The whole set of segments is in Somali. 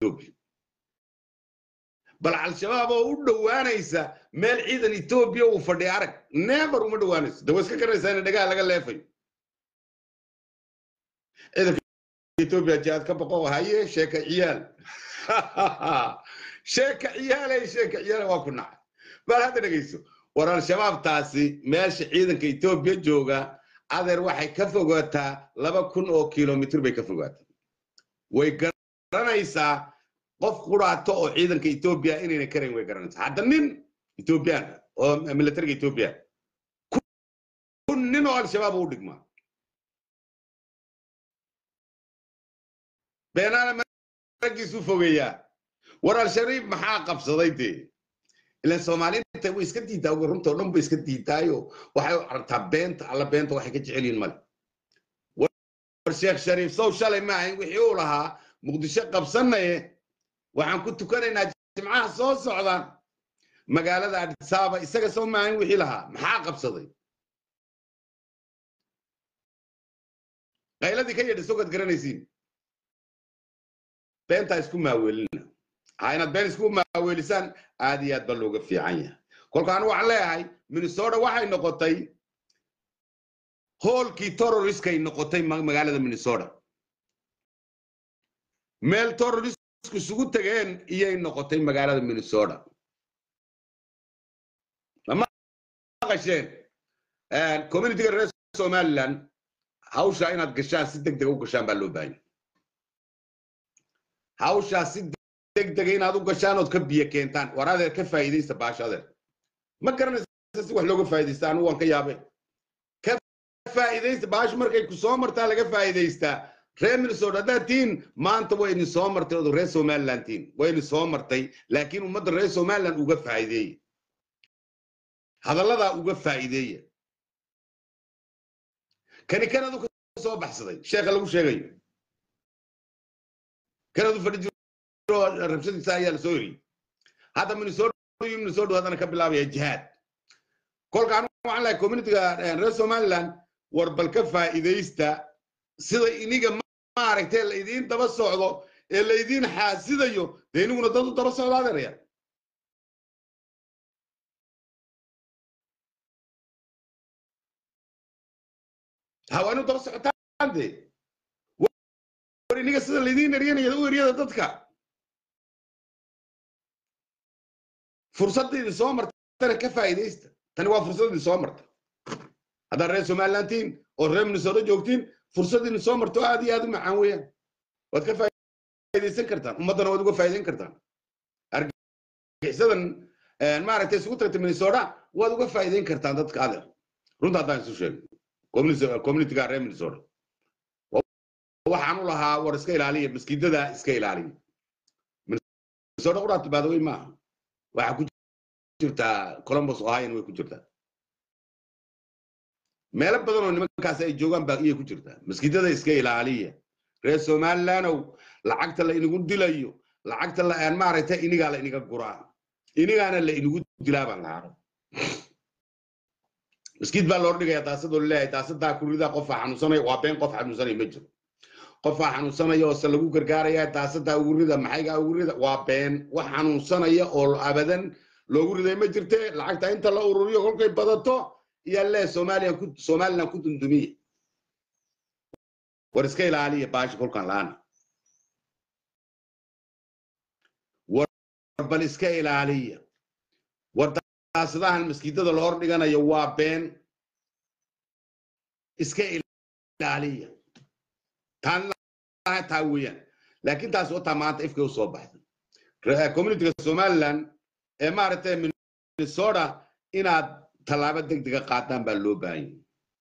etoobiya bal al-shabaab oo u dhowaanaysa meel ciidan etoobiya uu fadhiya arag neebar uma dhowaanayso de way iska garanaysaa in dhagaha laga leefayo ciidanka etoobiya jihaad ka boqo haye sheeka ciyaal sheeka ciyaalay sheeka ciyaal waa ku nacay bal hadda dhegeyso war al-shabaabtaasi meesha ciidanka etoobiya jooga adeer waxay ka fogaataa laba kun oo kilomitr bay ka fogaataa way garanaysaa qof quraato oo ciidanka etoobiya inayna karayn way garanaysaa hadda nin etoobiyaan oo militariga etoobiya kun nin oo al-shabaab u dhigmaa beenaale maraggiisu fogeeyaa war al-shariif maxaa qabsaday dee ilan soomaaliinta way iska diidaa runtao dhan bay iska diidaayo waxay u aragtaa beenta alla beenta waxay ka jecel yihin male war sheekh shariif sow shalay ma ahayn wixii uu lahaa muqdisho qabsanaye waxaan ku tukanaynaa jimcaha soo socda magaalada adisaaba isaga sow ma ahayn wixii lahaa maxaa qabsaday qayladii ka yadhi sogad garanaysiin beentaa isku maaweelina ha inaad been isku maaweelisaan aad iyo aad ba looga fiican yahay kolka anu waxaan leeyahay minnesota waxay noqotay hoolkii terroriskay noqotay magaalada minnesota meel terroristku isugu tageen iyay noqotay magaalada minnesota lama qasheen communityga reer somaliland hawshaa inaad gashaan si deg dega u gashaan baa loo baahanya hawshaa si deg dega inaad u gashaan ood ka biyo keentaan war adeer ka faa'iidaysta baasha adeer ma garanaysa si wax looga faa'iidaysta anigu waan ka yaabay ka faa'iidaysta baasha markay ku soo martaa laga faa'iidaystaa reer minnesota haddaad tihiin maanta way idin soo martay ood reer somaliland tihiin way idin soo martay laakiin ummadda reer somaliland uga faa'iideeya hadalladaa uga faa'iideeya kani kanadu ka soo baxsaday sheekha lagu sheegayo kanadu fadhi jiro rabshadiisa ayaa lasoo eriyey hadda minnesota iyo minnesota haddana ka bilaabaya jihaad kolka anu waxaan lahay communityga reer somaliland war bal ka faa'iidaysta sida iniga maaragtay laydiin daba socdo ee laydiin xaasidayo dee iniguna dad u daba socdo adeeraya hawaanu daba socotaan dee war iniga sida laydiin eryanaya u eryada dadka fursadda idin soo martana ka faa'iidaysta tani waa fursad idin soo marta haddaad reer somaliland tihiin oo reer minnesota joogtiin fursad idin soo marto aad iyo aad u macaan weeyaan waad ka faa'iidaysan kartaan ummaddana waad uga faa'iidayn kartaan argagixisadan maaragtay isugu tagtay minnesota waad uga faa'iidayn kartaan dadka adeer runta haddaan isu sheegay communityga reer minnesota waxaan u lahaa war iska ilaaliya maskiidada iska ilaaliya minnesota quraatu baadawey maaha waxaa ku jirtaa columbus ohio way ku jirtaa meelo badan oo nimankaas ay joogaan baa iyay ku jirtaa maskiidada iska ilaaliya reer somalilandow lacagta la inagu dilayo lacagta la maaragtay inigaa la inaga guraa inigaana la inagu dilaa baan lahaa maskiid baa loo dhigaya daasadoo laleeyahay daasadaa kuridaa qofaa xanuunsanaya waa been qof xanuunsanaya ma jiro qofaa xanuunsanaya oo se lagu gargaaraya daasadaa ugu rida maxaygaa ugu rida waa been wax xanuunsanaya oo abadan loogu riday ma jirte lacagta inta la ururiyo kolkay badato iyaa lee somalilan ku somaliland ku dundumiya war iska ilaaliya baashi kolkan laana war bal iska ilaaliya war daasadahan maskiidada la hor dhiganayo waa been iska ilaaliya taan taa weeyaan laakiin taas wataa maanta ifkay usoo baxday communityga somaliland ee maaragtay minnesota inaad tallaabo deg dega qaataan baa loo baahanya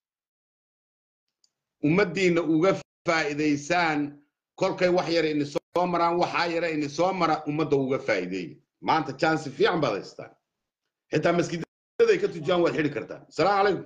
ummaddiinna uga faa'iidaysaan kolkay wax yara ini soo maraan waxaa yara ini soo mara ummadda uga faa'iideeya maanta jansi fiican baad haystaan xitaa maskiidaday ka tujiyaan waad xidhi kartaan asalaamu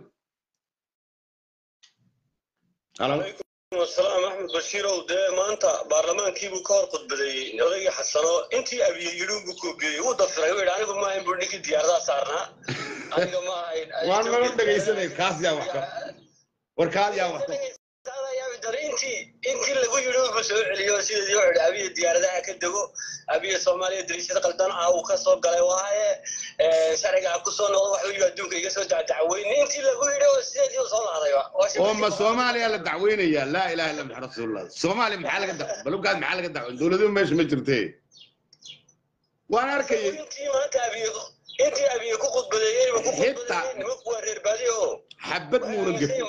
calaykum السلام أحمد بشير ودي ما أنت برلمانكي بكار قد بدي نغير حسنا أنت أبي يلوم بكوبي وضفر يقول أنا ما هم بردك ديار ذا صارنا أنا ما waan mana dhegaysanay kaas yaa wax ka war kaad yaa wax هذا يا بدر أنت intii lagu yidhi wuxuu soo celiyo sidii wuxuu yidhi abiya diyaaradaha ka dego abiya soomaaliya dariishada qaldan ah uu ka soo galay waaye sharciga ku soo noqdo waxuu yidhi adduunka iga soo dacdacweyne intii lagu yidhi oo sideedii u soo laadayba oo ma soomaaliya la dacweynayaa laa ilaha illa maxamed rasuulullah soomaaliya maxaa laga dac balugaad maxaa laga dacweyn dowladuhu meesha ma jirte waan arkayay intii maanta abiya intii abiya ku khudbadeeyey ku khudbadeeyey nimanku waa reer baadiyo oo xabad muuna gefin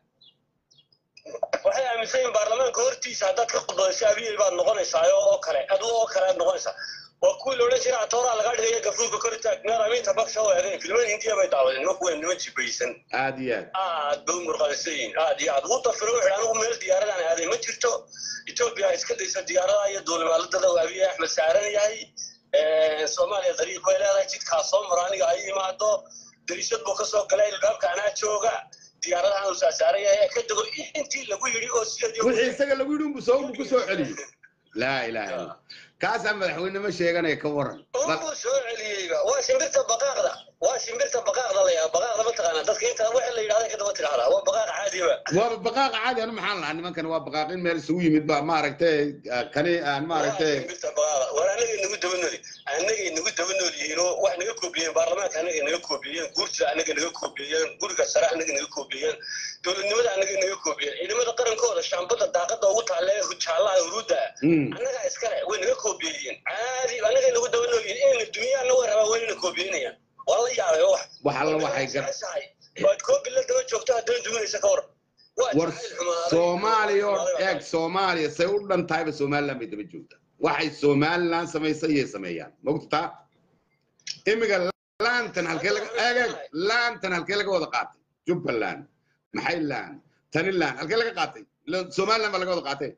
waxay aaminsan yihiin baarlamaanka hortiisa haddaad ka khudbadayso abiyey baad noqonaysaa oo kale aduu oo kale aad noqonaysaa waa kuwii la odhan jiray atooraa lagaa dhigaya gafuurka kor taag meer amiinta baksha oo eegeen filmada hindiya bay daawadeen nimanku waa niman jibaysan aad iyo aad aad bay u murqalaysan yihiin aad iyo aad wuu dafiro wuxuu anigu meel diyaaradaan aaday ma jirto etoobiya iska daysa diyaaradaha iyo duulimaaladada uu abiye axmed saaran yahay soomaaliya dariiq bay leedahay jidkaa soo mara aniga ay imaado dariishad buu kasoo galay ilbaabka anaa jooga diyaaradahan uu saasaaran yahay ka dego intii lagu yidhi oo sideedii wixii isaga lagu yidhi unbu soo ku soo celiyo laa ilaha illa kaasaa madaxweynimo sheeganaya ka waran unbuu soo celiyeyba waa shimbirta baqaaqda waa shimbirta baqaaqda la yaaba baqaaqda ma taqaanaa dadka inta waxa la yidhahda kadaba tidhahdaa waa baqaaq caadiba waaba baqaaqa caadi anu maxaan lahaa nimankan waa baqaaqin meel isugu yimid ba maaragtay kani aan maaragtay shimbirta baqaaqda war anagay nagu daba nooli anagay nagu daba nool yihiin oo wax naga koobiyeen baarlamaanka anagay naga koobiyeen guurtida anagay naga koobiyeen guriga sare anagay naga koobiyeen dowladnimada anagay naga koobiyeen ciidamada qarankooda shaambada daaqada ugu taale jaalaha huruudda annagaa iskale way naga koobiyeen caadi anagay nagu daba nool yihiin inayna dunyaana way rabaa waynana koobiyenayaan waa la yaabay wax wax alla waxay gar waad koobi la daba joogto haddana duminaysa ka war war soomaaliya oo eeg soomaaliya say u dhan tahayba somaliland bay daba joogtaa waxay somaliland samaysay iyay sameeyaan mogtaa imiga laantan halkee laga eeg eeg laantan halkee laga wada qaatay jubbaland maxay laan tani laan halkee laga qaatay somaliland baa laga wada qaatay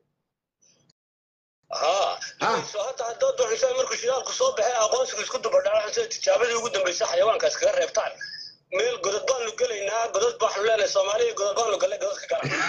ها hadda haddaad doonaysaa markuu shidaalku soo baxay aqoonsigu isku dubadhaca sida tijaabadii ugu dambaysa xayawaanka iskaga reebtaan meel godad baanu gelaynaa godad baanu leenahay soomaaliya godad baanu galnay godadka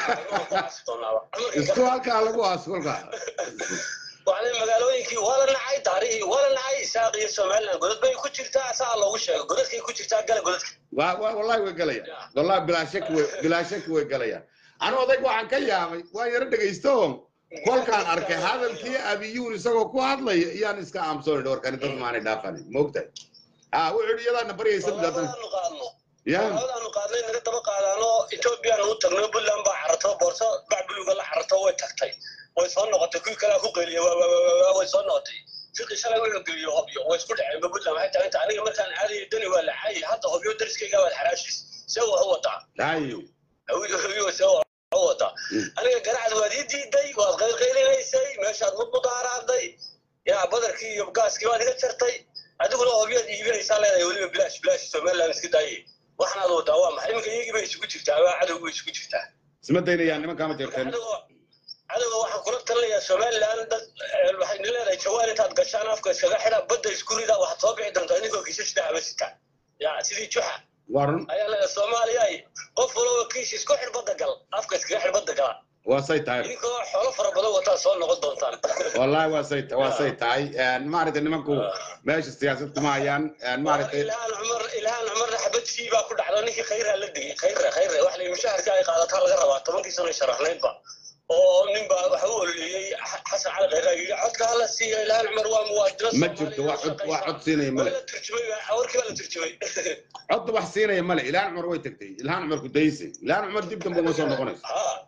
isku halkaa lagu aas kolkaa waxaa magaalooyinkii waa la nacay daarihii waa la nacay isaaq iyo somaliland godad bay ku jirtaa saa loogu sheego godadkay ku jirtaa gala godadka wallahi way galayaan wallahi bilaa shaki way bilaa shaki way galayaan anu odayg waxaan ka yaabay waan yaro dhegaysto kolkaan arkay hadalkii abiyuun isagoo ku hadlaya iyaan iska aamusoonay warkani dad maanay dhaafanin moogtahay ah wuxuu yidhi iyadaana baryaysa bilaatan ya labadaanu qaadnay naga daba qaadaano ethoobiyaanu u tagno puntland baa carato boorso bac buluga la carato way tagtay way soo noqotay kuwii kalea ku qeeliya way soo noqotay fiqi shalay wuxuu geliyo hobyo way isku dhaceenba puntland waxay tahay inta aniga markaan caadaya dani waa la caayay hadda hobyo dariskayga waad xaraashiis see wax u wataa hayo hobyo see wata aniga ganacsi waad ii diiday waad qaylqaylinaysay meeshaad mudmudaaraaday yaa badarkii iyo gaaskii baad iga jartay adiguna hobyaad iibinaysaa leedahay weliba bilaash bilaash somaliland iska daayay waxnaad wadaa waa maxay iminka iyagii bay isugu jirtaa waa cadowgi bay isugu jirtaa isma daynayaan nimankaama jirteen cadowga waxaan kula talinayaa somaliland dad waxayna leedahay jawaan intaad gashaan afka iskaga xidha badda isku rida waxaad soo bixi doontaa idinkoo kiisas dhacba sita yaa sidii juxa warun ayaa leedahay soomaaliya qof walaba kiis isku xidh badda gal afka iskaga xidh badda gala waa say tahay idinkoo xoolo fara badan wataa soo noqon doontaan wallahi waa say waa say tahay maaragtay nimanku meesha siyaasad kuma hayaan maaragtay ilhaan cumar ilhaan cumarna xabad sii baa ku dhacdo ninkii khayraa la digay khayre khayre wax la mushaharka ay qaadataa laga rabaa tobankii sano sharaxnaydba oo nin baa waxa u ololeeyey xasan cali khayraa yidhi codka hala siiyo ilhaan cumar waa muwaadino ma jirto wax cod wax cod siinaya male la turjumay warkii baa la turjumay cod wax siinaya male ilhaan cumar way tagtay ilhaan cumar ku daysay ilhaan cumar dib dambe uma soo noqonayso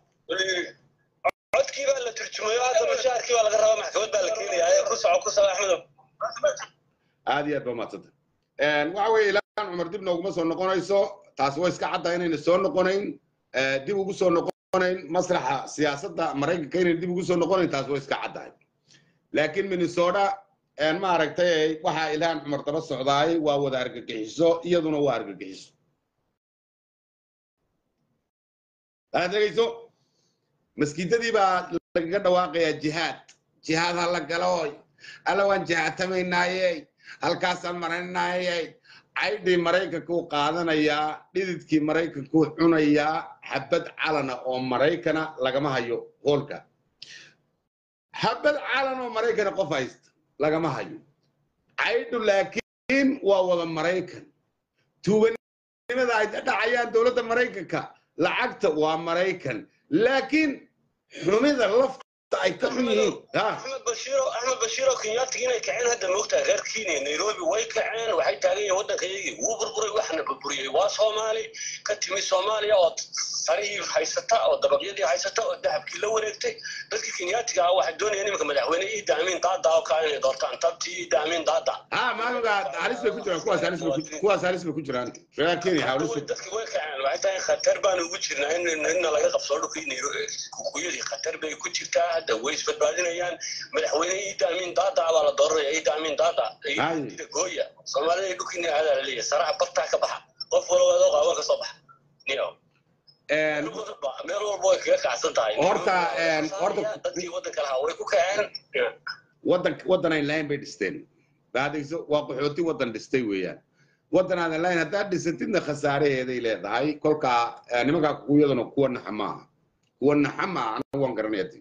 codkii baa la turjumay hadda mushaharkii baa laga rabaa maxkamad baa la keenayaa ku soco ku soco axmedow aad iyo aad ba umadsanta waxa weeye ilhaan cumar dib nooguma soo noqonayso taas way iska caddahay inayna soo noqonayn dib ugu soo noqonayn maslaxa siyaasadda maraykanka inayna dib ugu soo noqonayn taas way iska caddahay laakiin minnesota maaragtay waxaa ilhaan cumar daba socdaay waa wada argagixiso iyaduna waa argagixiso aad dhegayso maskiidadii baa lagaga dhawaaqayaa jihaad jihaad ha la galooy alla waan jihaadtamaynaaye halkaasaan maraynaayey caydhii maraykankuu qaadanayaa dhididkii maraykankuu cunayaa xabad calana oo maraykana lagama hayo hoolka xabad calan oo maraykana qof haysta lagama hayo caydhu laakiin waa wada maraykan tuuganimada ay dhacayaan dowladda maraykanka lacagta waa maraykan laakiin xumida lafta ay ka xun yihiin ha axmed bashiiro axmed bashiiro kenyaatiga inay kaceen hadda moogtahay reer kenya nairobi way kaceen waxay taagan yihiin waddankayagii wuu burburay waxna burburiyey waa soomaali ka timi soomaaliya oo sarihii haysata oo dabaqyadii haysata oo dahabkii la wareegtay dadkii kenyaatiga ah waxay doonayaan iminka madaxweyne iida amiin daada oo kaa inay doortaan tabtii iida amiin daada ha maalinka halis bay ku jiraan kuwaas halis bay ku- kuwaas halis bay ku jiraan reer kenya halis bay dadki way kaceen waxay tahay khatar baan ugu jirnaa in inna laga qabsoo dhulkii nairobi kukuyadii khatar bay ku jirtaa hadda way isbadbaadinayaan madaxweyne iida amiin daada baa la dooranaya iida amiin daada Ay. ida gooya soomaalida dhulkii aadaa la leeyahay saraha bartaa ka baxa qof walba adoo qaawan ka soo baxa niyo Een, meel walba way kaga kacsan tahay Horta, een, horta- dadkii waddanka lahaa way ku kaceen waddan waddan ay lahayn bay dhisteen baadayso waa qaxooti waddan dhistay weeyaan waddan aadan lahayn haddaad dhisatidna khasaaraheeday leedahay kolkaa eh, nimankaa kukuyaduna kuwa naxa maaha kuwa naxa maaha anagu waan garanayati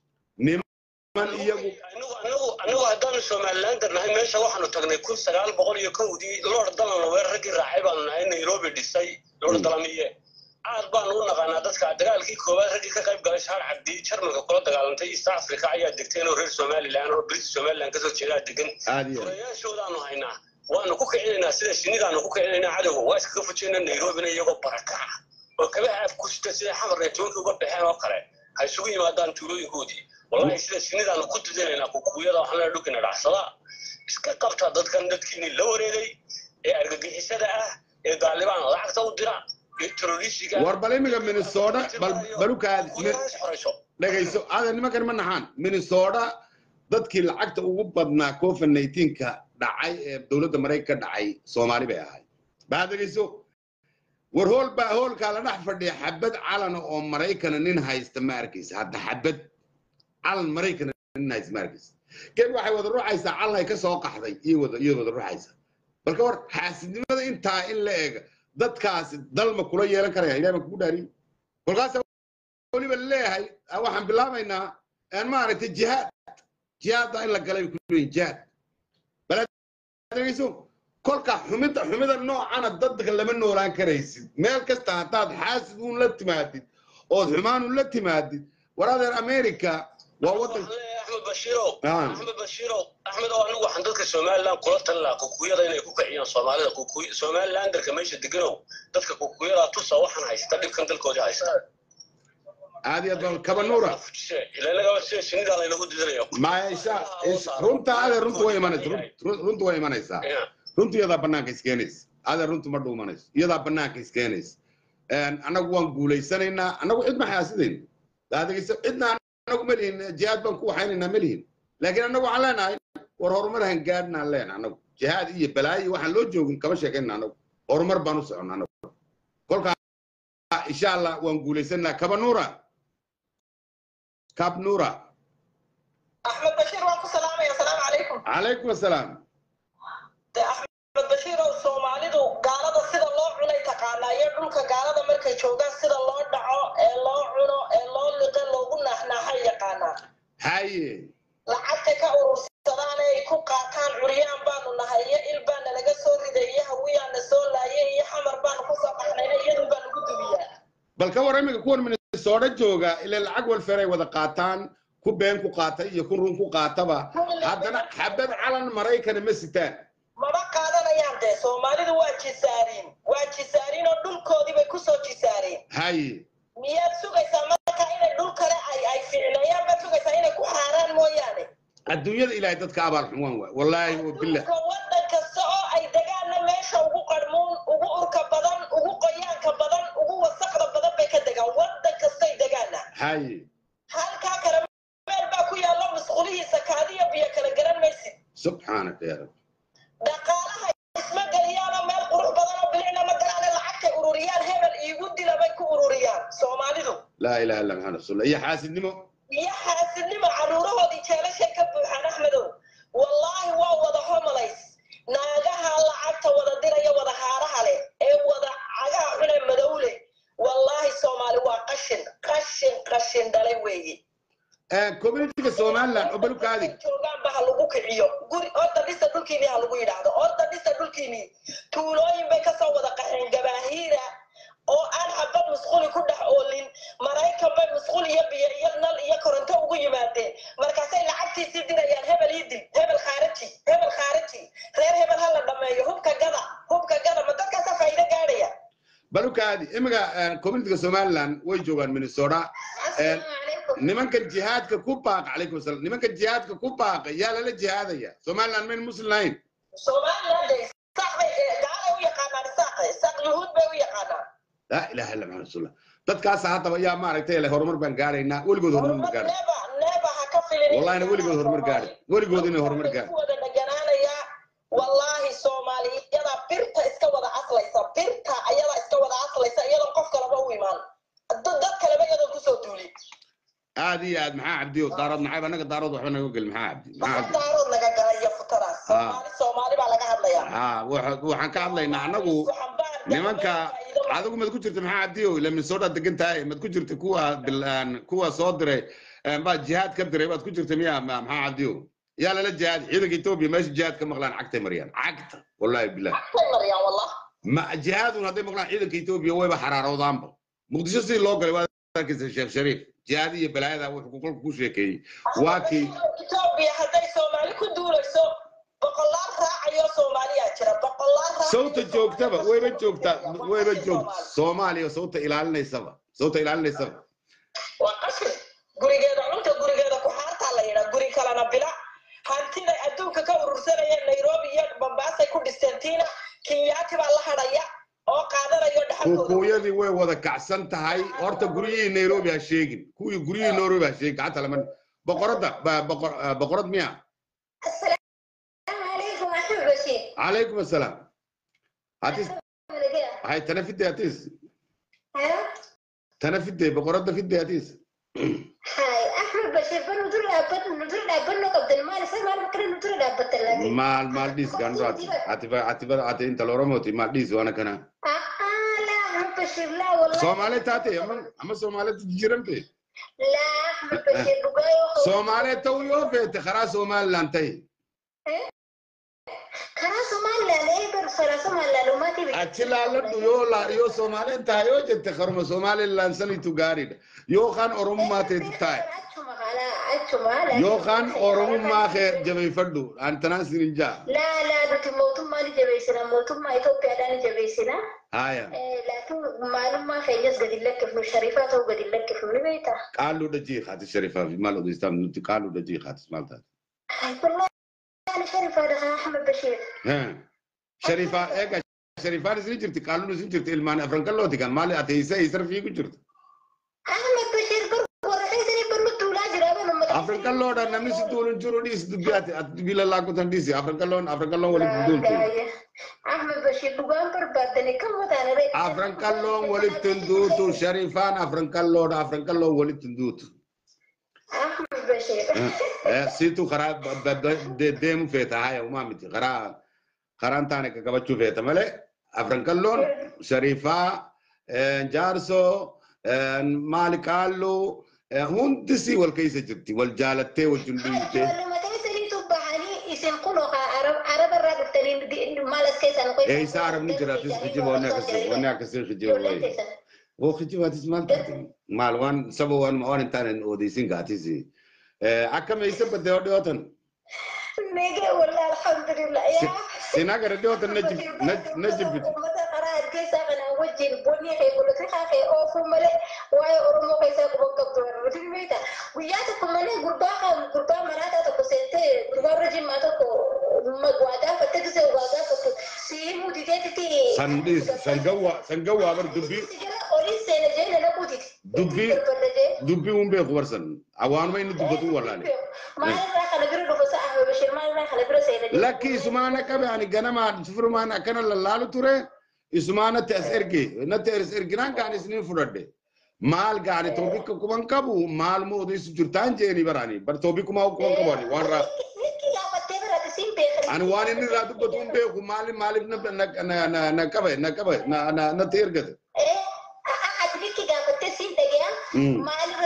niman iyagu anigu anigu anigu haddaanu somalilander nahay meesha waxaanu tagnay kun sagaal boqol iyo kowdii lord dalan weer raggii raacay baanu nahay nairobi dhisay lord dalamiye aad baanu u naqaanaa dadka dagaalkii koowaad raggii ka qayb galay shaar cabdi jarmalka kula dagaalantay east africa ayaa degteen oo reer somaliland oo british somaliland kasoo jeedaa degan aad iyo aad. furayaashoodaanu haynaa waanu ku kicinaynaa sida shinidaanu ku kicinaynaa cadowga waa iskaga fujaynaa nairobina iyagoo barakaca oo kabaha af ku sita sida xamarna tobankii uga baxeen oo kale ha isugu yimaadaan tuulooyinkoodii wallahi sida shinidaanu ku didinaynaa kukuyada waxaan leeyahay dhulkina dhacsada iska qabta dadkan dadkiini la wareegay ee argagixisada ah ee daalibaan lacagta u dira ee terroristiga war bal imiga minnesota bal balukaad kukuyadaas xorayso dhegayso adan nimankan ma naxaan minnesota dadkii lacagta ugu badnaa covid 19ka dhacay ee dowladda maraykanka ka dhacay soomaali bay ahay baa dhegayso war hool baa hoolkaa la dhex fadhiya xabad calana oo maraykana nin haysta ma arkaysa hadda xabad calan maraykana nin haysta ma arkaysa geed waxay wada ruuxaysaa calan ay ka soo qaxday iyo wada iyo wada ruuxaysa balka war xaasidnimada intaa in la eega dadkaasi dalma kula yeelan karaya ilahay baan kugu dhaariyo kolkaas weliba leeyahay ah, waxaan bilaabaynaa aan maaragtay jihaad jihaadda in la galay bay ku leeyihin jihaad baladegeyso kolka xumida xumida noocana dadka lama noolaan karaysid meel kasta haddaad xaasid uun la timaadid ood xumaan uun la timaadid war adeer america waa wadan Waxaan leeyahay axmed bashiirow Ah. axmed bashiirow axmed oo anigu waxaan dadka somaliland kula talin lahaa kukuyada inay ku kiciyaan soomaalida kukuy somalilanderka meesha deganow dadka kukuyada tusa waxaan haysta dhibkan dalkoodii haysta aad iyo aad baa kabanuura ilaa sida shinida laynagu didinayo maisha runta adeer runta way imanaysa run- run- runta way imanaysaa Yeah. runtu iyadaa banaanka iskeenaysa adeer runtu ma dhuumanayso iyadaa banaanka iskeenaysa annagu waan guulaysanaynaa annagu cid ma xaasidayno daadegeyso cidna annagu ma lihin jihaad baan ku waxaynaynaa ma lihin laakiin annagu waxaan leenahay war horumar han gaadhnaan leenahay annagu jihaad iyo balaayo waxaan loo joogin kama sheekayna annagu horumar baan u soconnaa annagu kolkaa insha allah waan guulaysanaynaa kabanuura kabnuura axmed bashiir waan ku salaamaya asalaamu calaykum calaykum assalaam de axmed bashiir oo soomaalidu gaalada sida loo cunay taqaanaa iyo dhulka gaalada markay joogaan sida loo dhaco ee loo cuno ee loo liqe loogu naaxnaaxay yaqaanaa haye lacagtay ka urursadaan ee ay ku qaataan curyaan baanu nahay iyo il baana laga soo riday iyo hawiyaana soo laayay iyo xamar baanu kusoo qaxnayna iyadun baa lagu dumiyaa bal ka war iminka kuwan minnesota jooga ilaa lacag walfeer ay wada qaataan ku been ku qaata iyo ku run ku qaataba haddana xabad calan maraykana ma sitaan maba qaadanayaan dee soomaalidu waa jisaariin waa jisaariin oo dhulkoodii bay kusoo jisaareen haye miyaad sugaysaa marka inay dhul kale ay ay fiicneeyaan baad sugaysaa inay ku xaaraan mooyaane adduunyada ilaahay dadka abaal xumaan waay wallaahi wa billah dhulka waddan kasta oo ay degaanna meesha ugu qarmuun ugu urka badan ugu qoyaanka badan ugu wasaqda badan bay ka degaan waddan kastay degaana haye halkaa kale meel baa ku yaallo musqulihiisa kaadiyo biyo kala garan maysid subxaanaka ya rabbi dhaqaalaha isma geliyaanoo meel qurux badan oo bilicna ma galaane lacagtay ururiyaan hebel iigu dila bay ku ururiyaan soomaalidu laa ilaha illa maxamed rasuulillah iyo xaasidnimo iyo xaasidnimo carruurahoodii jeelashay ka buuxaan axmedow wallaahi waa wada homolays naagaha lacagta wada diraya wada haaraha leh ee wada cagaha xune madowle wallaahi soomaali waa qashin qashin qashin dhalay weeye communityga somaliland oo baluka adig joogaanba ha lagu kiciyo guri orda dhisa dhulkiini ha lagu yidhaahdo orda dhisa dhulkiini tuulooyin bay kasoo wada qaxeen gabaahiira oo aan xabad musquli ku dhex oolin maraykan bay musqul iyo biyo iyo nal aad imiga communityga somaliland way joogaan minnesota asalaamu calaykum nimanka jihaadka ku baaqa calaykum asalaam nimanka jihaadka ku baaqa yaa lala jihaadaya somaliland mayn muslim lahayn somaliland isaaq bay gaalay u yaqaanaan isaaq isaaq yuhuud bay u yaqaanaan laa ilaha illa maxamed rasuulullah dadkaas haddaba yaa maaragtay le horumar baan gaaraynaa weligood horumar ma horumar gaadhin neeba neeba ha ka filin wallahina weligood horumar gaadhin weligood inay horumar gaadhin wada dhaganaanaya wallaahi soomaaliyada birta iska wada aslaysa birta ayada iska wada aslaysa iyadoon qof kaleba u imaan dad dad kaleba iyadoon kusoo duulin aad iyo aad maxaa cabdiyo daarood maxayba anaga daarood waxba naga gel maxaa cabdi maxaa waxa cabdi daarood naga galaya futadaas soomaali soomaali baa laga hadlayaa ha waxa- waxaan ka hadlaynaa anagu nimanka adigu mad ku jirta maxaa cabdiyo ila minnesota degan tahay mad ku jirta kuwa bilaan kuwa soo diray baa jihaad ka diray baad ku jirta miya ma- maxaa cabdiyo yaa lala jihaad ciidanka etoobiya meesha jihaad ka maqlaan cagtay mariyaan cagta wallahi bilah maryaa wallah ma jihaadun hadday maqlaan ciidanka etoobiya wayba xaraaroodaanba muqdisho sidii loo galay waa arkaysa sheekh shariif jihaad iyo balaayada wuxuu kolka ku sheekeeyey waa kii etoobiya hadday soomaali ku duulayso boqolaal raacayo soomaaliyaa jira boqolaal raacayo sawta joogtaba Soomaaliya wayba joogtaa Waa wayba qashin joogta Soomaali. soomaaliya sawta ilaalinaysaba sawta ilaalinaysaba waa qashin gurigeeda cunta gurigeeda ku xaartaa la yidhaa guri kalena bila hantida adduunka ka urursanayeen nairobi iyo bambaasay ku dhisteen tiina kenyaati baa la hadhaya oo qaadanayo dhaxalkooda kuukuyadii way wada kacsan tahay horta guryihii nairobi ha sheegin kuwii guryihii nairobi ha sheegin gacanta lama boqoradda ba- boqor- ah, boqorad miya السلام عليكم أحمد بشير calaykum assalaam hatis hay tana fidde hatis ها tana fidde boqoradda fidde hatis هاي أحمد بشير بنو در أبد ندر أبد نو قبل المال سمع المكان ندر أبد لكن maal maal dhiis gandho ati atiba atiba ati inta loromoti maal dhiis waana kana آه آه لا أحمد بشير لا والله soomaali taate ama ama soomaali jiramte لا أحمد بشير بقايا soomaali taw yoo feete karaa somaliland tahi خلاص ما لا لا يبر خلاص ما لا لو ما تبي achi laaladhu yoo la yoo soomaaliin tahay yoo jette karuma somaliland sanitu gaariidha yookaan oromummaa teeti tahay yookaan oromummaa kee jabeeffadhu antanaan sininjaa لا لا نتي موتم ما نجبيسنا موتم ما إثيوبيا لا نجبيسنا haya لكن معلوم ما في جس قد لك في الشريفات أو قد لك في البيت qaaluu dhajii kaati sharifaa fi maal odeystaa nuti qaaluu dhajii kaati maal taate والله أنا شريفة هذا أحمد بشير sharifaa eega sharifaan isin jirti qaaluun isin jirti ilmaan afrankallooti kan maali ati isa isar fiigu jirtu أحمد بشير بر ورحيسني برلو ولا جرابة لما afrankalloodha namni si duulun jiru dhiis dubbii ati ati dubbii lallaakutan dhiisi afrankalloon afrankalloon walitti duultu أحمد بشير دوغان بر بدني كم وتانا ريت afrankalloon walitti duutu sharifaan afrankalloodha afrankalloon walitti duutu أحمد بشير siitu karaa ba- ba- de- deemu feeta haya umaa miti karaa karaan taane qabachuu feeta malee afrankalloon sharifaa jaarso maali qaalluu hundi si wal keessa jirti wal jaalattee wajjin dhiiftee لما تيسني تبحني اسم قلوها عرب عرب الرجل تلين مالس كيسان قيس eeysa arabni jiraatis kijiba wanni akkasii wanni akkasii kijiba wayi oo kijibaatis maal taate maal waan saba waan waan hin taane odeysin gaatis akkam eeysa badde oo dhiyootan نيجي والله الحمد لله يا sinaa gara dhiyootan najib najibiti متى قرأت كيسا أنا وجه البني خي بقول لك خي أوف ملء واي أرمو كيسا كبوك كبتور رجل ميتا وياتكم ملء قربا قربا مراتا تكسنتي قربا رجل ما تكو مقوادا فتكسي وقادا فتو سيمو تيتي san dhiis san gawwa san gawwa bar dubbii أولي سنة جينا نبوتي dubbii dubbii hun beeku barsan awaanuma inni dubbatu wallaale ما يرى خلبرو دفسا أحمد بشير ما يرى خلبرو سيدة lakki isumaana qabe ani ganama sufurmaan akkana lallaalu ture isumaanatti as erge natti as erginaan kaan isinin fudhadhe maal gaani toobikka kuman qabu maal moo odeysu jirtaan jeeni barani bar toobikkumaa kuman qabu ani waan raa ani waan inni irraa dubbatu hin beeku maali maaliif na na na na na qabe na qabe na na natti ergate Mm.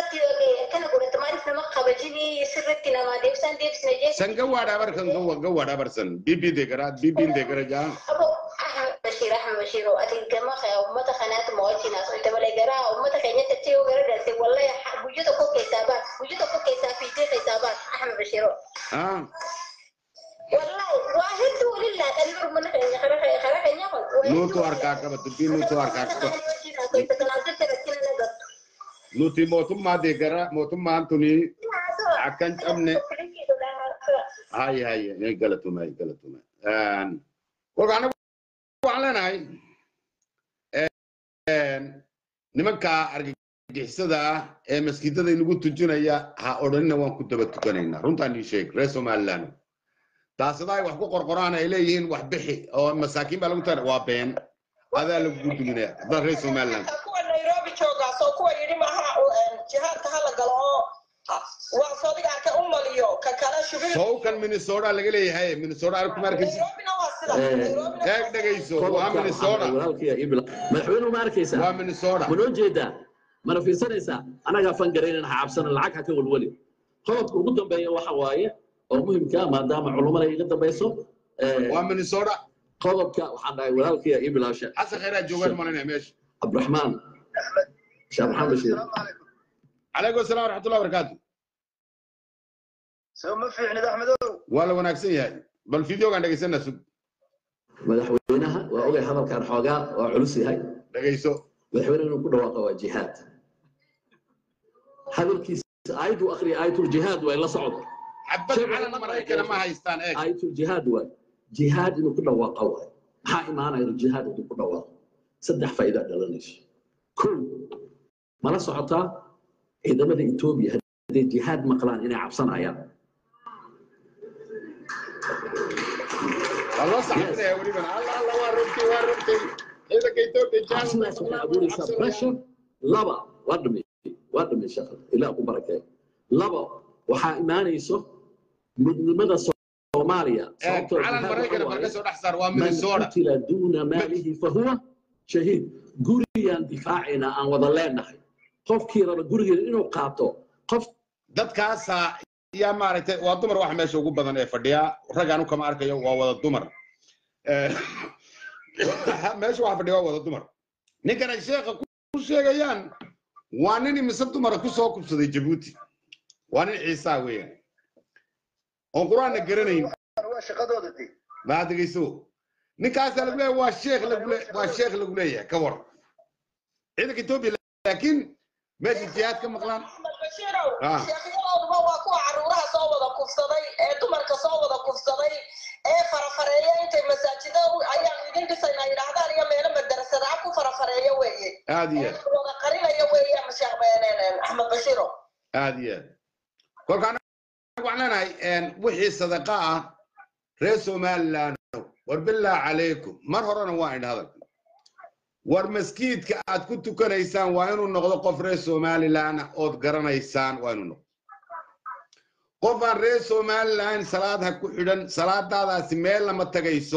san gawwaadhaa bar kan gawwa gawwaadhaa bar san bibii deegara bibiin deegara jaa بشير احمد بشير واتي جماعه امته خنات موتي ناس انت ولا جرا امته كانت تتي وغير دلتي والله وجودك كوك حسابات وجودك كوك حساب في دي حسابات احمد بشير ah والله واحد ولله تنور من خير خير خير خير nuutu harkaa qaba dubbii nuutu harkaa qaba kasoo kanaasa shaqakina nagattu nuti mootummaa deegara mootummaan tuni akkan cabne hay hay ay galatumay galatumay kolka anagu waxaan leenahay nimanka argagixisada ah ee maskiidada inagu tujinaya ha odhanina waan ku daba tukanaynaa runtaan ii sheeg reer somaliland taasada ay wax ku qorqoraan ay leeyihiin wax bixi oo masaakiin baa lagu tara waa been adaa lagugu duminaya dad reer somaliland kuwa nairobi joogaas oo kuwa yidhi maaha jihaadka hala galo oo waa sodigaa ka u maliyo ka kale shubin sowkan minnesota laga leeyahay minnesota arku markaysi nairobina waa sida Eh, nairobina eeg dhegayso waa qodobka minnesota walaalkaya ibla madaxweynuhu ma arkaysaa waa minnesota ma noo jeedaa mana fiirsanaysaa anagaa fangaraynan ha cabsana lacag ha ka welweli qodobka ugu dambeeya waxa waaye oo muhimka maadaama culummada iga dambayso eh, waa minnesota qodobka waxaan dhahay walaalkaya iblaasha xasan khayraa joogaan malinaya meesha cabdiraxmaan sheekh maxamed bashiir calaykum asalaam waraxmatullahi wabarakaatu soo ma fiicnid axmedow waa la wanaagsan yahay bal fideogaan dhegaysanaa sug madaxweynaha waa ogay hadalkan xoogaa waa culus yahay dhegayso madaxweyne inuu ku dhawaaqa waa jihaad hadalkiisa aayaddu akhriya aayatul jihaad waa la socdo xabad calan maraykana ma haystaan eeg aayatul jihaad waay jihaad inuu ku dhawaaqa waay maxaa imaanaya jihaad inuu ku dhawaaqo saddex faa'iida dhalanayso kow mala socotaa ciidamada etoobiya hadday jihaad maqlaan inay cabsanayaan waa loo saxabinaya welibana alla alla waa rogtay waa rogtay ciidanka etoobiya cabsidaas waxay abuuraysaa pressure laba waa dhimay waa dhimay shaqada ilaa ku barakee laba waxaa imaanayso midnimada soomaaliya sababtoo calan jihaad maraykana waxa bal waaye, ka soo dhex saar waa من minnesota قتل دون ماله فهو شهيد gurigaan difaacayna aan wada leenahay qofkii raba gurigeeda inuu qaato qof dadkaasaa yaa maaragtay waa dumar waxa meesha ugu badan ee fadhiya raggaan u kama arkayo waa wada dumar Eh, meesha waxa fadhiya waa wada dumar ninkan ay sheekha ku sheegayaan waa nin imise dumara ku soo kubsaday jabuuti waa nin ciisaa weeyaan oon qur-aanna garanayn waa shaqadooda de maa dhegeyso ninkaasaa lagu leeyahay waa sheekh lagu le- waa sheekh lagu leeyahay ka war ciidanka etoobiya laakiin meesha jihaad ka maqlaan axmed bashiirow Ah. sheekhyadooduba waa kuwa caruuraha soo wada kufsaday ee dumarka soo wada kufsaday ee farafareeya intay masaajida u- ayaanu idin dhisaynaa yidhaahdaan iyo meelo madarasadaha ku farafareeya weeye aad iyo ee aad wada qarinaya weeye sheekh beeneen axmed bashiirow aad iyo aad kolka anaga waxaan leenahay een, wixii sadaqa ah reer somaliland war billah calaykum mar horena waa idhi hadalka war maskiidka aad ku tukanaysaan waa inuu noqdo qof reer somaliland ah ood garanaysaan waa inuu noqdo qof aan reer somaliland salaad ha ku xidhan salaadaadaasi meel lama tagayso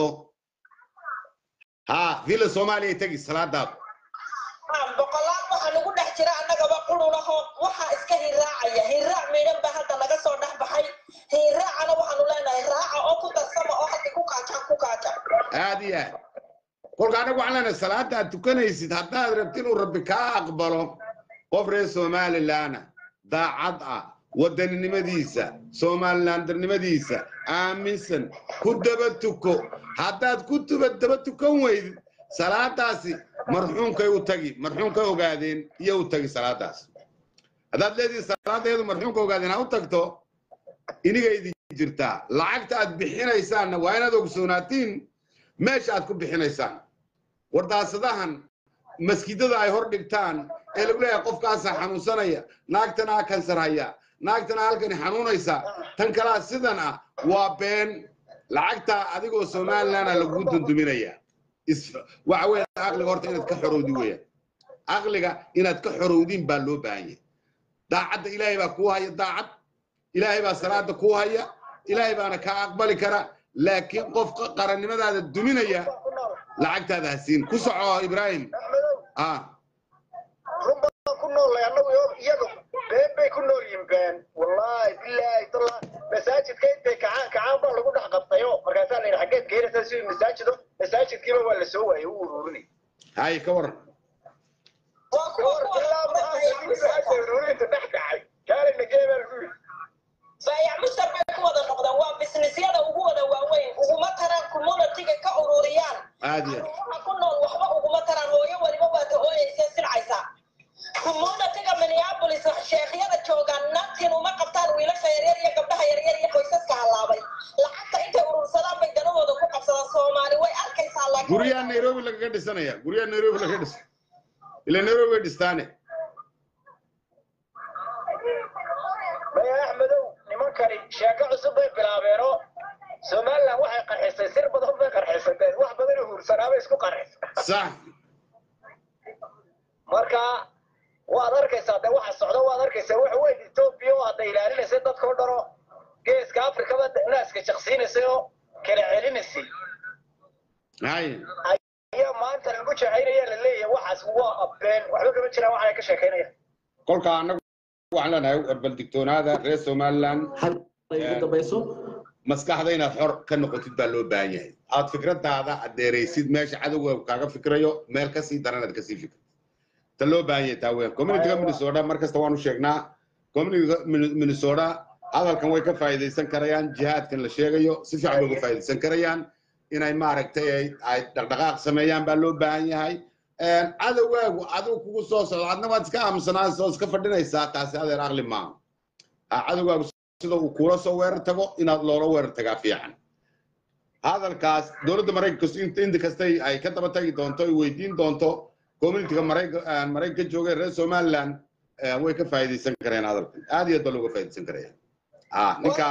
ha villa soomaaliya tegi salaadaada Ah, boqolaal waxaa nagu dhex jira annagaba qurulaho waxaa iska hiraacaya hiraac miidhan baa hadda naga soo dhex baxay hiraacana waxaanu leenahay raaca oo ku darsama oo hadda ku kaaja ku kaaja aad iyo aad kolka anagu waxaan leenahay salaada aad tukanaysid haddaad rabti inuu rabbi kaa aqbalo qof reer somalilandna daacad ah wadaninimadiisa somalilandarnimadiisa aaminsan ku daba tuko haddaad ku tuba daba tukan weydid salaadaasi marxuunkay u tagi marxuunkay ogaadeen iyo u tagi salaadaas haddaad leedihin salaadeedu marxuunka ogaadeen ha u tagto iniga idin jirtaa lacagta aad bixinaysaanna waa inaad ogsoonaatiin meesha aad ku bixinaysaan wardaasadahan maskidada ay hor dhigtaan ee lagu leeyahay qofkaasaa xanuunsanaya naagtana ha kansar haya naagtana halkani xanuunaysa tan kalaa sidan ah waa been lacagtaa adigoo somaliland ah lagugu dunduminaya is- waxa weeye aqliga horta inaad ka xorowdi weeyaan aqliga inaad ka xorowdiin baa loo baahan yahay daacadda ilaahay baa kuu haya daacad ilaahay baa salaada kuu haya ilaahay baana kaa aqbali kara laakiin qofka qarannimadaada duminaya ku nool lacagtaada ha siin ku soco ibraahim axmedow ah run baan ku noolay annagu iyo iyagu been bay ku nool yihiin been wallaahi bilaahi tallah masaajidka intay kacaan kacaan baa lagu dhex qabtayo markaasaa la yidhi xaggeed keenaysaa si masaajido masaajidkiiba waa la soo waayey u ururinay hay ka waran waa kuwa kuwa ilaa maxaa ururinta dhex kacay kaalina geebaa lagu yidhi baayac mushtar bay ku wada noqdeen waa bisnisyada ugu wada waaweyn uguma taraan communitiga ka ururiyaan aad iyo caruuraha ku nool waxba uguma taraan hooyo waliba waa ta ooyeysa sin guryaha nairobi lagaga dhisanaya guryaha nairobi lagaga dhisa ila nairobi way dhistaane maya axmedow nimankani sheeko cusub bay bilaabeeno somaliland waxay qarxisay sir badan bay qarxisatee wax badan oo huursanaabay isku qarxisay sax marka waad arkaysaa de waxa socda waad arkaysaa waxa weyn etoobiya oo hadda ilaalinaysay dadkao dhano geeska afrikaba naaska jaqsiinaysay oo kala celinaysay hay ayaa maanta lagu jacaynaya la leeyahay waxaas waa abeen waxba kama jiraan waxay ka sheekaynayaan kolka annagu waxaan leenahay bal digtoonaada reer somaliland hal ay ugu dambayso maskaxda inaad xor ka noqotid baa loo baahan yahay aad fikradaada adeeraysid meesha cadowga kaaga fikrayo meel kasii daran aad kasii fikrid ta loo baahan yahay taa weyn communityga minnesota mar kasta waanu sheegnaa communityga Min- minnesota hadalkan way ka faa'iidaysan karayaan jihaadkan la sheegayo si fiican bay uga faa'iidaysan karayaan inay maaragtay ay ay dhaqdhaqaaq sameeyaan baa loo baahan yahay Een, cadowgaagu adigu kugu soo socdo adna waad iska aamusanaysa oo iska fadhinaysaa taasi adeer aqli maaha Ah, cadowgaagu sida uu kula soo weerar tago inaad loola weerar tagaa fiican hadalkaas dowladda maraykanka inta inta kastay ay ka daba tagi doonto ay weydiin doonto communityga maraykanka maraykanka jooga ee reer somaliland eh, way ka faa'iidaysan karayaan hadalkan aad iyo aad baa looga faa'iidaysan karaya ah ninka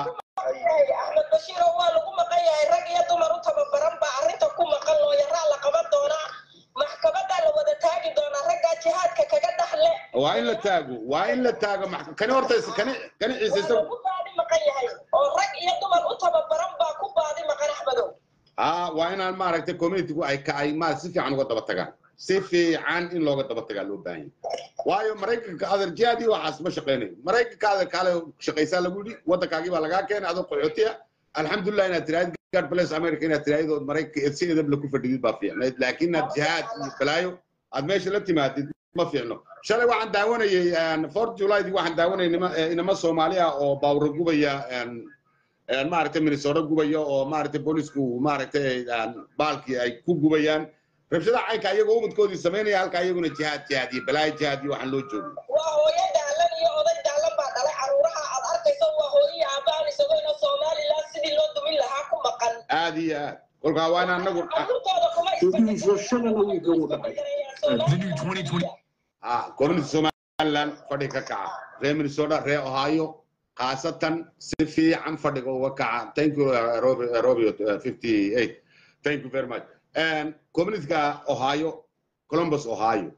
axmed bashiiro waa lagu maqan yahay rag iyo dumar u tababaran baa arrinta ku maqan looyaraa la qaban doonaa maxkamadaa la wada taagi doonaa raggaa jihaadka kaga dhaxle waa in la taago waa in la taago max- kani horta is- kani kani ciise waa isagu lagu baadi maqan yahay oo rag iyo dumar u tababaran baa ku baadi maqan axmedow ah waa inaan maaragtay communitygu ay ka ay ma si fiican uga daba tagaan si fiican in looga daba tagaa loo baahan yahay waayo maraykanka adeer jihaadii waxaas ma shaqaynayo maraykanka adeer kaale shaqaysaa lagu yidhi waddankaagii baa lagaa keenay adoo qaxootiya alxamdulilah inaad tiraahid god bless america inaad tiraahid oo maraykanka si edab la ku fadhidid baa fiicnayd laakiin inaad jihaad iyo balaayo aad meesha la timaadid ma fiicno shalay waxaan daawanayay fort julydi waxaan daawanayay nima eh, inama soomaali ah oo baawra gubaya een, een, maaragtay minnesota gubaya oo maaragtay boolisku maaragtay een, baalkii ay ku gubayaan rabshada caynka iyagoo ubadkoodii samaynaya halka iyaguna jihaad jihaad iyo balaayo jihaad iyo waxaan loo joogin waa hooyo daalan iyo oday daalan baa dhalay caruuraha aad arkayso waa hooyihi aabbahan isagoo somalilan sidii loo dumin lahaa ku maqan aad iyo aad kolkaa waa in anagu caruurtooda kuma Idiiso shalana wiilka wuu dhacay. The new 2020 ah community somaliland fadhi ka kaca reer minnesota reer ohio khaasatan si fiican fadhiga uga kaca thank you uh, Rob- uh, robio uh, 58 thank you very much and communityga ohio columbus ohio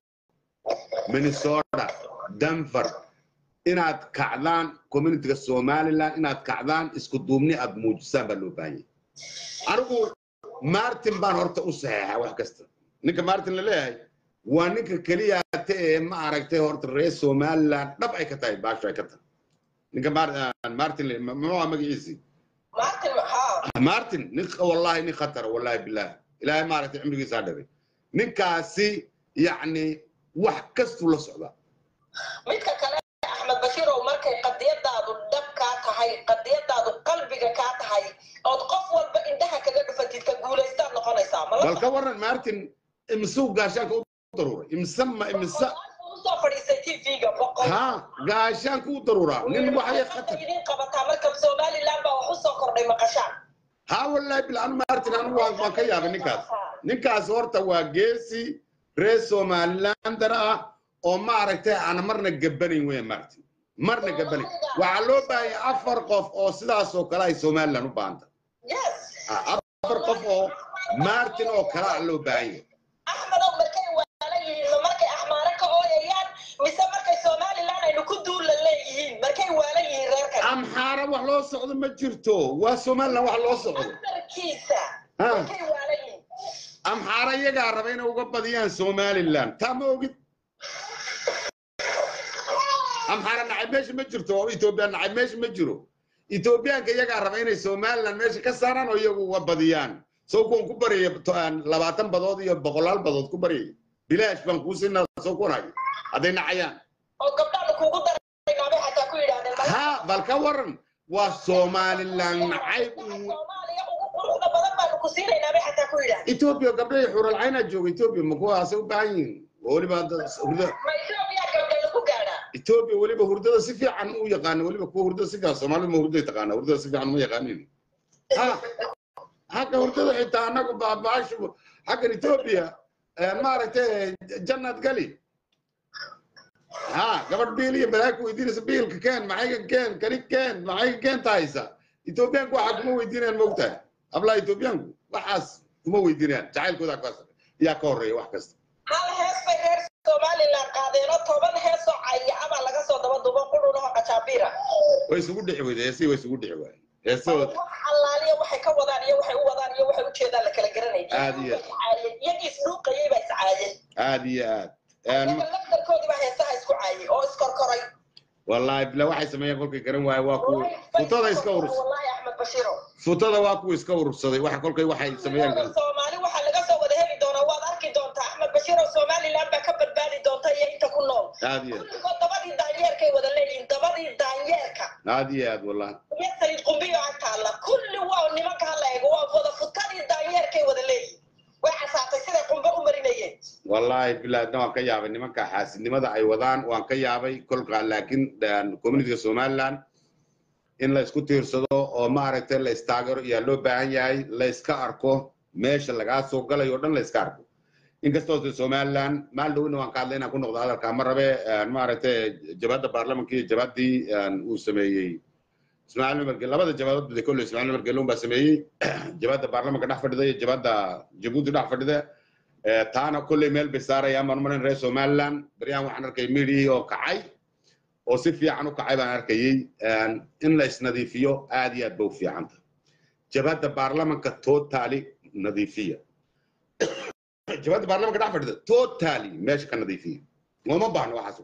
minnesota denver inaad kacdaan communityga somaliland inaad kacdaan isku duubni aad muujisaan baa loo baahan yahay anigu martin baan horta u saxeexa wax kasta ninka martin la leeyahay waa ninka keliya te ee ma aragtay horta reer somaliland dhab ay ka tahay baasho ay ka tahay ninka Mar- ah, martin le- ma- muxuu ahaa magaciisi martin maxaa martin nin wallahi nin khatara wallahi billahi ilaahay maaragtay cimrigiisaa dhagay ninkaasi yacni wax kastuu la socdaa midka kale axmed bashiirow markay qadiyadaadu dhab kaa tahay qadiyadaadu qalbiga kaa tahay ood qof walba indhaha kaga dhufatid ka guulaystaad noqonaysaa bal mala ka waran martin imisuu gaashaanka u daruuray imise ma imise usoo fadhiistay tv-ga boqol ha gaashaanka u daruuraa nin waxay khatar idin qabataa marka somaliland baa wax usoo kordhay maqashaan ha wallahi bil anu martin anu waan waan ka yaabay ninkaas ninkaas horta waa geesi reer somalilander ah oo maaragtay aan marna gabanayn weya martin marna gabanayn waxaa loo baahanya afar qof oo sidaas oo kale ay somaliland u baahanta yes afar qof oo martin oo kale a loo baahan yahay axmedow markay waala yihiin ma markay axmaare ka ooyayaan mise markay somaliland aynu ku duulla leeyihiin markay waala yihiin reerkan amxaara wax loo socdo ma jirto waa somaliland wax loo socdo afarkiisa Ha. markay waala yihiin amxaara iyagaa raba inay uga badiyaan somaliland taa ma ogid amxaara nacab meesha ma jirto oo etoobiya nacab meesha ma jiro etoobiyaanka iyagaa raba inay somaliland meesha ka saaraan oo iyagu uga badiyaan soo kuwan ku baryaya to- aan labaatan badood iyo boqolaal badood ku baryaya bilaash baan kuu siinaa soo kunayo hadday nacayaan oo gabdhaanu kugu daraynaabay xataa ku yidhahdeen ha bal ka waran waa somaliland nacayb soomaaliya ugu quruxda badan baanu ku siinaynaa xataa ku yidhahdeen etoobiya gabdhahay xuralcaynaa jooga etoobiya ma kuwaasay u baahan yihiin weliba hadda hurda ma etoobiya gabdha lagu gaadhaa etoobiya weliba hurdada si fiican u yaqaana weliba kuwa hurdada si fiican soomaalida ma hurday taqaana hurdada si fiican uma yaqaanin ha xagga hurdada xitaa annagu baabaashu xaggan etoobiya maaragtay jannad gali ha gabadh biil iyo balaaku weydiinaysa biilka keen maxayga keen kani keen maxayga keenta haysa etoobiyaanku waxaa kuma weydiinayaan mogtahay ablaa etoobiyaanku waxaas kuma weydiinayaan jacaylkooda kaas yaa ka horreeya wax kasta hal hees bay reer somaliland qaadeenoo toban heesoo cayacabaa laga soo daba dubo qudhunaho qajaabiira way isugu dhici weyde heesihii way isugu dhici waayeen heesahooda wax allaaliya waxay ka wadaan iyo waxay u wadaan iyo waxay u jeedaan la kala garanayay Aad iyo aad. iyagii isdhuuqayay baa iscaayeen aad iyo aad iyaga laftarkoodii baa heesaha isku caayay oo iskorkoray wallaahi bila waxay sameeyeen kolkay garan waaye waa kuwa futada iska urus wallahi axmed bashiiro futada waa kuwa iska urursaday waxa kolkay waxay sameeyeen garan soomaali waxaa laga soo wada heli doonaa waad arki doontaa axmed bashiir oo somaliland baa ka badbaadi doonta iyo inta ku nool aad iyo aad kulligood dabadii daanyeerkay wada leeyihiin dabadii daanyeerka aad iyo aad wallahi iyo sayid qumbiyo agtaalla kulli waa nimanka hala eego waa wada futadii daanyeerkay wada leeyihiin way casaatay siday qumbe u marinayeen wallaahi bilaadna waan ka yaabay nimanka xaasidnimada ay wadaan waan ka yaabay kolka laakiin communityga somaliland in la isku tiirsado oo maaragtay la istaagero ayaa loo baahan yahay la iska arko meesha lagaa soo galayo o dhan la iska arko inkastoo de somaliland maal dhowna waan ka hadlay inaan ku noqdo hadalkaa ma rabe maaragtay jabhadda baarlamanka iyo jabhaddii uu sameeyey ismaaciil umar gel labada jabhadood bade kolle ismaaciil umar gelun baa sameeyey jabhadda baarlamanka dhex fadhida iyo jabhadda jabuuti dhex fadhida Eh, taana kolley meel bay saarayaan baan marin reer somaliland beryahan waxaan arkay midhihii oo kacay oo si fiican u kacay baan arkayey in la isnadiifiyo aad iyo aad ba u fiicanta jabhadda baarlamanka totally nadiifiya jabhadda baarlamanka dhex fadhida totally meesha ka nadiifiya looma baahno waxaas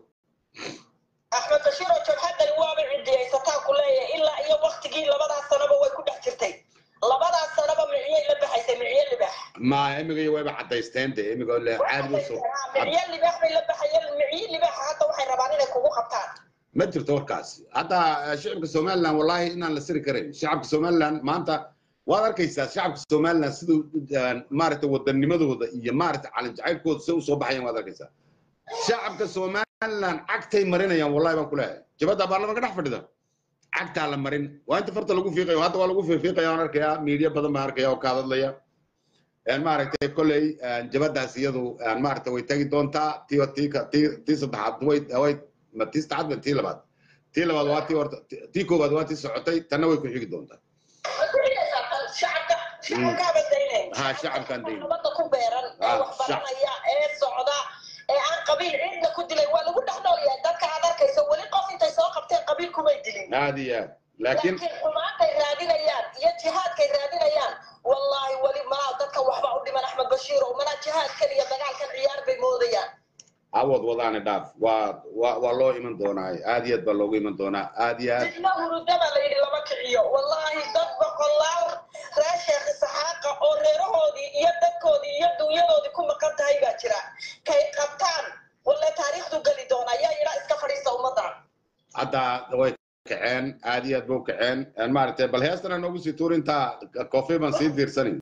axmed bashiir oo jabhaddani waaba cidiyaysataa ku leeyahay ilaa iyo waktigii labadaas sanaba way ku dhex jirtay labadaas sanaba miciyay la baxaysay miciye libax ma imiga way cadaysteen de imiga le caadi usoo miciye libax bay la baxayeen miciye libaxa hadda waxay rabaan inay kugu qabtaan ma jirto warkaas hadda eh, shicibka somaliland wallahi inaan la siri karayn shacabka somaliland maanta waad arkaysaa shacabka somaliland siduu eh, maaragtay wadanimadooda iyo maaragtay calin jacaylkooda si usoo baxayaan waad arkaysaa shacabka somaliland cagtay marinayaan wallahi baan ku leeyahay jabadda baarlamanka dhex fadhida cagtaa la marin waa inta farta lagu fiiqayo hadda waa lagu fiiqaya waan arkayaa miidiya badan baan arkaya oo ka hadlaya een maaragtay kolley een jabadaas iyadu een maaragtay way tagi doontaa tii tii tii tii saddexaad way way ma tii saddexaad ma tii labaad tii labaad waa tii horta tii koowaad waa tii socotay tanna way ku xigi doontaa shacabka shacabkaaba daynayn Ha, shacabkaan daynayn. nabadda ku beeran ee Ha, wax baranaya ee socda ee aan qabiil cidna ku dilay waa lagu dhex nool yahay dadka aad arkayso weli qof intay soo qabteen qabiil kumay dilin aad iyo aad laakiin laakiin xumaantay raadinayaan iyo jihaadkay raadinayaan wallaahi weli malaa dadka waxba u dhiman axmed bashiir oo malaa jihaadkan iyo dagaalkan ciyaar bay moodayaan awood wadaana dhaaf waa waa waa loo iman doonaa aad iyo aad baa loogu iman doonaa aad iyo aad dibna hurudaba la yidhi lama kiciyo wallaahi dad boqolaal reer sheekh isxaaqa oo reerahoodii iyo dadkoodii iyo dunyadoodii ku maqan tahay baa jira kay qabtaan walle taariikhdu geli doona ayaa yidhaa iska fadhiista ummadda hadda way kaceen aad iyo aad ba u kaceen een maaragtay bal heestana noogu sii tuurintaa koofey baan sii diirsanin